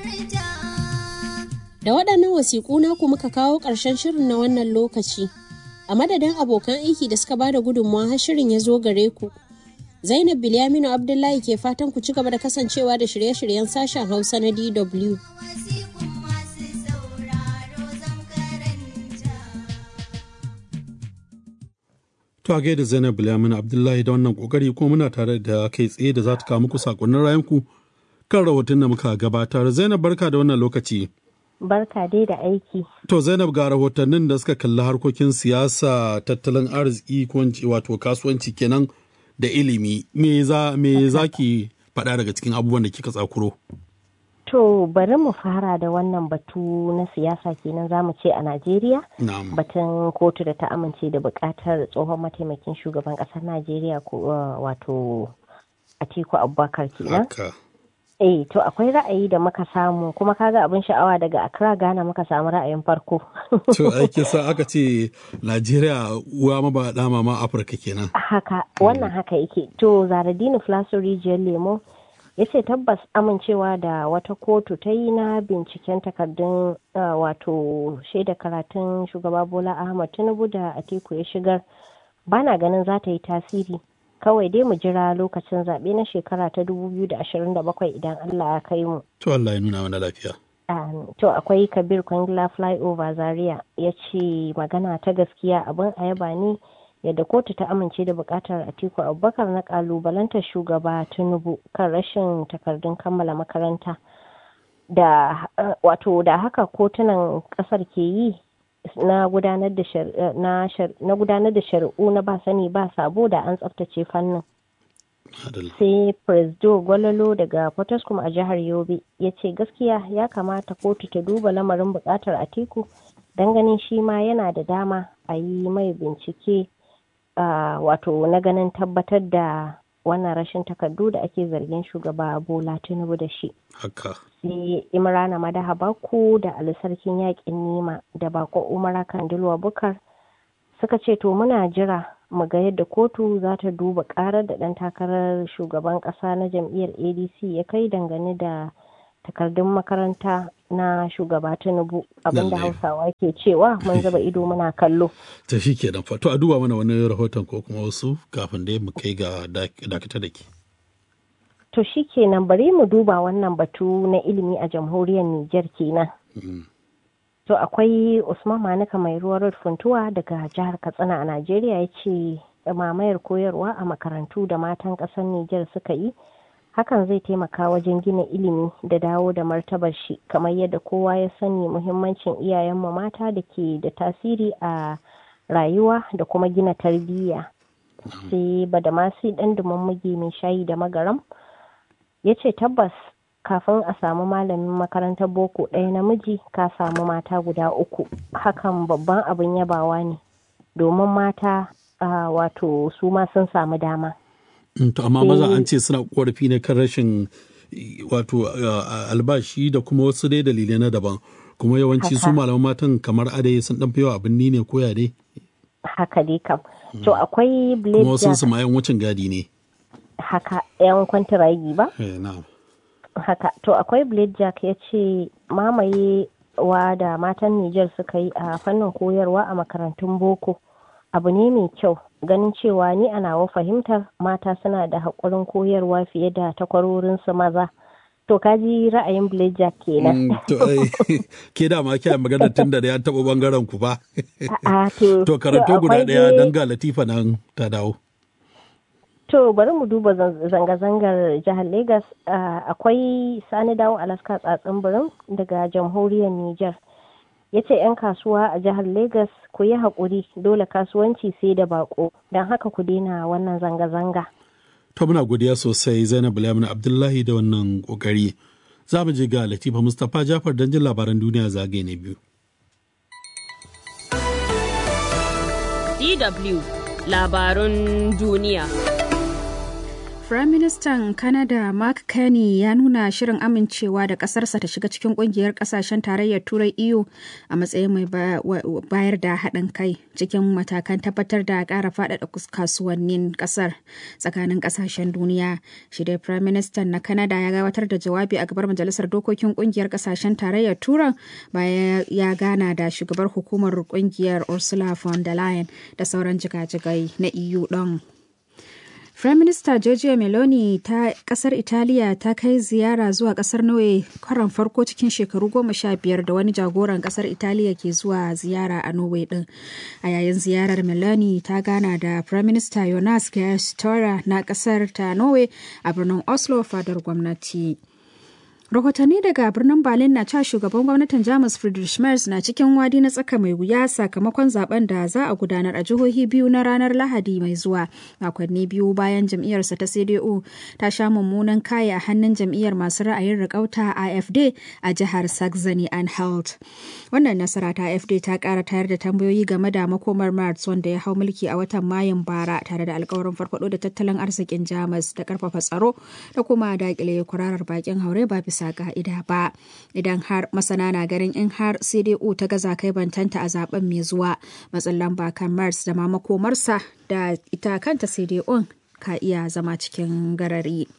Da waɗannan wasiƙu naku muka kawo ƙarshen shirin na wannan lokaci. A madadin abokan aiki da suka bada gudunmawa har shirin ya zo gare ku. Zainab Bilyaminu Abdullahi ke fatan ku ci gaba da kasancewa da shirye-shiryen sashen Hausa na DW. To a gaida Zainab Bilyaminu Abdullahi da wannan kokari kuma muna tare da kai tsaye da za ta kawo muku sakonnin rayanku kan rahoton da muka gabatar. Zainab barka da wannan lokaci. Barka dai da aiki. To Zainab ga rahotannin da suka kalli harkokin siyasa, tattalin arziki ko wato kasuwanci kenan da ilimi. Me za me za ki faɗa daga cikin abubuwan da kika tsakuro? To bari mu fara da wannan batu na siyasa kenan za mu ce a Najeriya. Na'am. Batun kotu da ta amince da buƙatar tsohon mataimakin shugaban ƙasar Najeriya ko wato Atiku Abubakar kenan. Haka. Eh to akwai ra'ayi da muka samu kuma kaga abin sha'awa daga Accra Ghana muka samu ra'ayin farko. To aiki sa aka ce Najeriya uwa maba dama ma Afirka kenan. haka wannan haka yake to Zaradini Flaso Rijiyar Lemo ya ce tabbas amincewa da wata kotu ta yi na binciken takardun uh, wato shaida karatun shugaba Bola Ahmad Tinubu da Atiku ya shigar bana ganin za ta yi tasiri kawai dai mu jira lokacin zaɓe na shekara ta 2027 idan Allah ya kai mu. To Allah ya nuna mana lafiya. Um, to akwai kabir kwangila flyover zaria ya ce magana ta gaskiya abin a yaba ne yadda kotu ta amince da bukatar atiku abubakar na kalubalantar shugaba tinubu kan rashin takardun kammala makaranta da uh, wato da haka kotunan kasar ke yi na gudanar da shari'u na ba sani ba sabo da an tsaftace fannin Adal. sai presdo gwalolo daga potoskum a jihar yobe ya ce gaskiya ya kamata kotu ta duba lamarin bukatar atiku don ganin shi ma yana da dama a yi mai bincike uh, wato na ganin tabbatar da wannan rashin takardu da ake zargin shugaba bola tinubu da shi Haka. sai imrana madaha baku da alisarkin yakin nima da bako umara kandilwa bukar suka ce to muna jira mu ga yadda kotu za ta duba karar da ɗan takarar shugaban ƙasa na jam'iyyar adc ya kai dangane da takardun makaranta na shugaba tinubu abinda Lallai. hausawa ke cewa mun zuba ido muna kallo Ta shi kenan fa. To a duba mana wani rahoton ko kuma wasu kafin dai mu kai ga dak- dakata da ke. to shi kenan bari mu duba wannan batu na ilimi a jamhuriyar niger kenan Mm. To akwai Usman Manuka mai ruwa road funtuwa daga jihar Katsina a Najeriya ya ce mamayar koyarwa a makarantu da matan ƙasar Nijar suka yi hakan zai taimaka wajen gina ilimi da dawo da martabar shi kamar yadda kowa ya sani muhimmancin iyayenmu mata da ke da tasiri a rayuwa da kuma gina tarbiyya. Sai Badamasi ɗan muge mai shayi da magaram ya ce tabbas kafin a samu malamin makarantar boko ɗaya namiji ka samu mata guda uku hakan babban abin yabawa ne domin mata ah, wato su ma sun samu dama Mm, To amma maza an ce suna korafi ne kan rashin eh, wato uh, albashi da kuma wasu dai dalilai na daban. Kuma yawanci su Haka. malaman matan kamar adai sun dan fi yawa abin ni ne koya dai. haka dai kam to akwai blade Kuma wasu jack su ma yan wucin gadi ne. haka yan kwantiragi ba Eh, na'am. haka to akwai blade jack ya ce mamaye wa da matan Nijar suka yi a fannin koyarwa a makarantun boko abu ne mai kyau ganin cewa ni a nawa fahimtar mata suna da haƙurin koyarwa fiye da takwarorinsu maza to kaji ra'ayin blade jack kenan Mm, To ai ke da ma kiyaye magana tun da ya taɓa bangaren ku ba. a to To karanto guda akwai ɗaya dai- don ga Latifa nan ta dawo. To bari mu duba zan- zanga-zangar jihar Legas akwai Sani Dawo Alaska tsatsin birin daga jamhuriyar Nijar. Ya ce 'yan kasuwa a jihar Legas ku yi haƙuri dole kasuwanci sai da bako don haka ku daina wannan zanga-zanga. To muna godiya sosai Zainab Bilyamin Abdullahi da wannan kokari. Za mu je ga Latifa Mustapha Jafar don jin labaran duniya zagaye na biyu. DW labarun duniya. Firaministan Canada Mark Carney ya nuna shirin amincewa da ƙasarsa ta shiga cikin ƙungiyar ƙasashen tarayyar Turai EU a matsayin mai bayar da haɗin kai cikin matakan tabbatar da ƙara faɗaɗa kasuwannin ƙasar tsakanin ƙasashen duniya. Shi dai Firaministan na Canada ya gabatar da jawabi a gabar Majalisar Dokokin ƙungiyar ƙasashen tarayyar Turai bayan ya gana da shugabar hukumar ƙungiyar Ursula von der Leyen da sauran jigajigai na EU ɗin. Prime Minister Giorgia Meloni ta kasar Italiya ta kai ziyara zuwa kasar Norway karon farko cikin shekaru goma sha biyar da wani jagoran kasar Italiya ke zuwa ziyara a Norway din. A yayin ziyarar Meloni ta gana da Prime Minister Jonas Gahr Støre na kasar ta Norway a birnin Oslo fadar gwamnati. rahotanni daga birnin berlin na cewa shugaban gwamnatin jamus friedrich merz na cikin wadi na tsaka mai wuya sakamakon zaben da za a gudanar a jihohi biyu na ranar lahadi mai zuwa makonni biyu bayan jam'iyyarsa ta cdu ta sha mummunan kaya a hannun jam'iyyar masu ra'ayin rikauta afd a jihar saxony anhalt wannan nasara ta afd ta kara tayar da tambayoyi game da makomar merz wanda ya hau mulki a watan mayun bara tare da alkawarin farfado da tattalin arzikin jamus da karfafa tsaro da kuma dakile kwararar bakin haure ba bisa bisa ka'ida ba idan har masana na ganin in har cdu ta gaza kai bantanta a zaben mai zuwa matsin lamba kan mars da ma makomarsa da ita kanta cdu ka iya zama cikin garari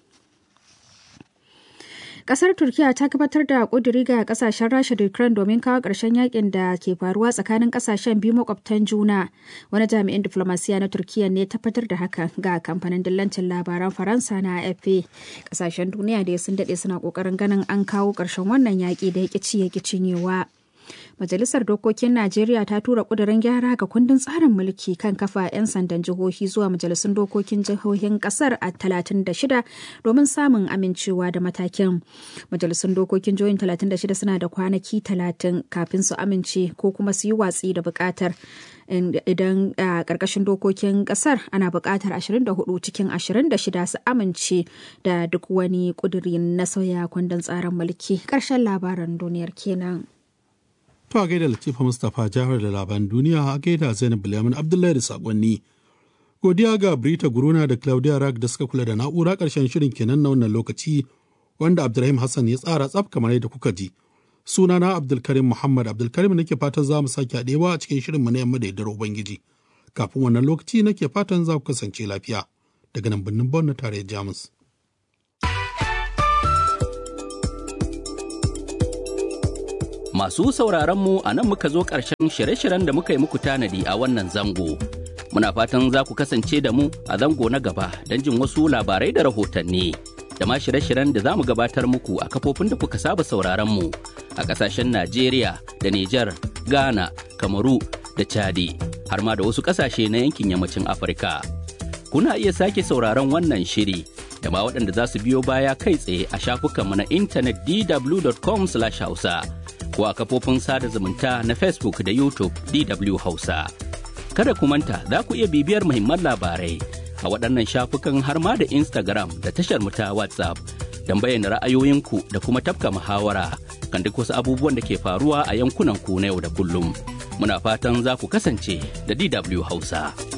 Kasar Turkiya ta gabatar da ƙuduri ga kasashen Rasha da Ukraine domin kawo ƙarshen yakin da ke faruwa tsakanin kasashen biyu makwabtan juna. Wani jami'in diflomasiya na Turkiya ne tabbatar da haka ga kamfanin dillancin labaran Faransa na AFP. Kasashen duniya da sun daɗe suna ƙoƙarin ganin an kawo ƙarshen wannan yaƙi da ya ci ya cinyewa. Majalisar Dokokin Najeriya ta tura ƙudurin gyara ga kundin tsarin mulki kan kafa 'yan sandan jihohi zuwa majalisun dokokin jihohin ƙasar a 36 domin samun amincewa da matakin. Majalisun dokokin jihohin 36 suna da kwanaki 30 kafin su amince ko kuma su yi watsi da buƙatar. idan a ƙarƙashin dokokin ƙasar ana buƙatar 24 cikin 26 su amince da duk wani ƙuduri na sauya kundin tsarin mulki ƙarshen labaran duniyar kenan. To a gaida Latifa Mustapha Jahar da labaran duniya a gaida Zainab Bilyamin Abdullahi da sakonni. Godiya ga Brita Guruna da Claudia Rag da suka kula da na'ura ƙarshen shirin kenan na wannan lokaci wanda Abdulrahim Hassan ya tsara tsaf kamar yadda kuka ji. Sunana Abdulkarim Muhammad Abdulkarim nake fatan za mu sake haɗewa a cikin shirin mu na yamma da yardar Ubangiji. Kafin wannan lokaci nake fatan za ku kasance lafiya daga nan birnin Bon na tarayyar Jamus. Masu sauraronmu a nan muka zo ƙarshen shirye-shiryen da muka yi muku tanadi a wannan zango. Muna fatan za ku kasance da mu a zango na gaba don jin wasu labarai da rahotanni. Da ma shirye-shiryen da za mu gabatar muku a kafofin da kuka saba sauraronmu a ƙasashen Najeriya da Nijar, Ghana, Kamaru da Chadi, har ma da wasu ƙasashe na yankin yammacin Afirka. Kuna iya sake sauraron wannan shiri da ma waɗanda za su biyo baya kai tsaye a shafukanmu na intanet dw.com/hausa. ko a kafofin sada zumunta na Facebook da YouTube DW Hausa. Kada ku manta za ku iya bibiyar muhimman labarai a waɗannan shafukan har ma da Instagram da tashar mu ta WhatsApp don bayyana ra'ayoyinku da kuma tafka muhawara kan duk wasu abubuwan da ke faruwa a yankunan ku na yau da kullum. Muna fatan za ku kasance da DW Hausa.